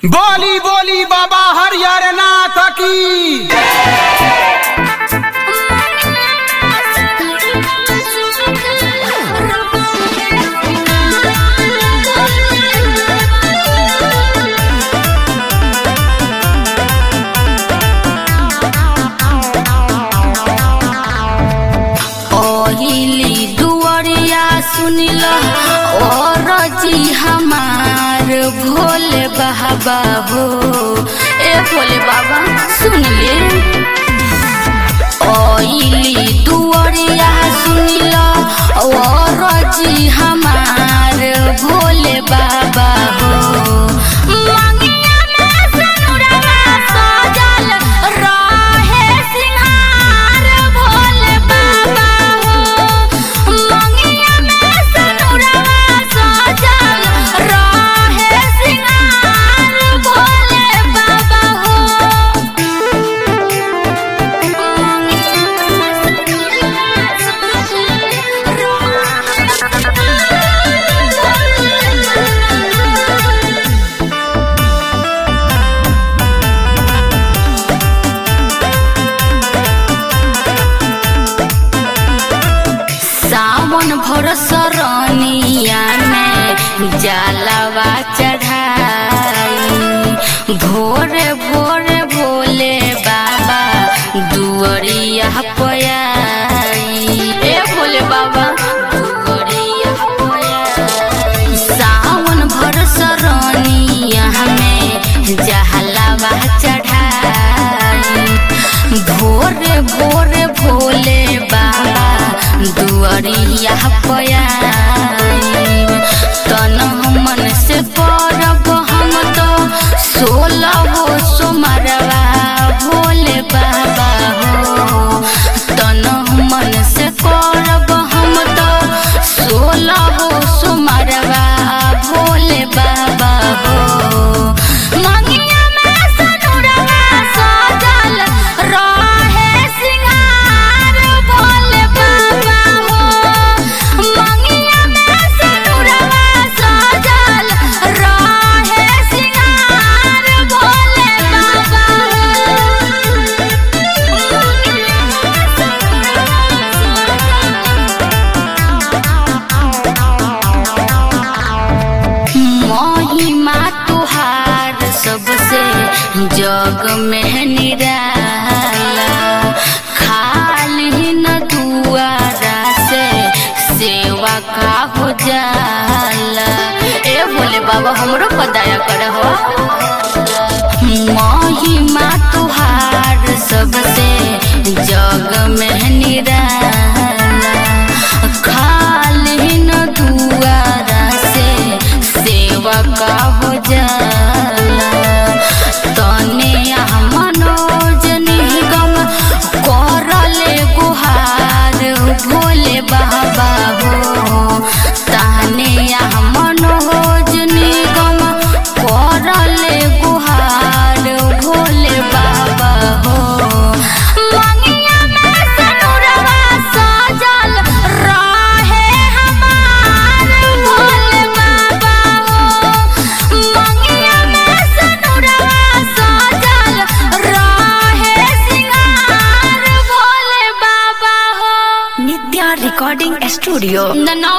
बोली बोली बाबा हरिहर नाथ की ओहिली दुआरिया सुनिल और जी हमार भोले बाबा हो ए भोले बाबा सुनिए ओहिली दुआरिया सुनिल और जी हमार भोले बाबा हो मंगिया में सनुरवा सजल रहे सिंहार भोले बाबा हो मंगिया में सनुरवा सजल रहे सिंहार भोले बाबा हो सावन भर सरनिया में जलवा चढ़ाई भोरे भोरे भोले बाबा दुअरिया पयाई ए भोले बाबा दुअरिया पयाई सावन भर सरनिया में जहलवा चढ़ाई भोरे भोरे भोले बाबा दुआरिया पयाई तन मन से परब हम तो सोलह सोमरवा भोले बाबा हो तन मन से करब हम तो सोलह सोमरवा भोले बाबा हो मंगिया में सनुरवा सजल रहे सिंगार भोले बाबा हो मंगिया में सनुरवा सजल रहे सिंगार भोले बाबा महिमा तुहार सबसे जग में निराला खाली न दुआरा से सेवा का हो जाला ए भोले बाबा हमरो पर दया कर हो महिमा तुहार सबसे जग में निराला खाली न दुआरा से सेवा का हो जाला तने मनोज निगम करले गुहार भोले बाबा हो ताने मनोज निगम करले गुहार भोले बाबा हो मंगिया में सनुरवा सजल रहे हमार भोले बाबा हो मंगिया में सनुरवा सजल रहे सिंगार भोले बाबा हो नित्या रिकॉर्डिंग स्टूडियो न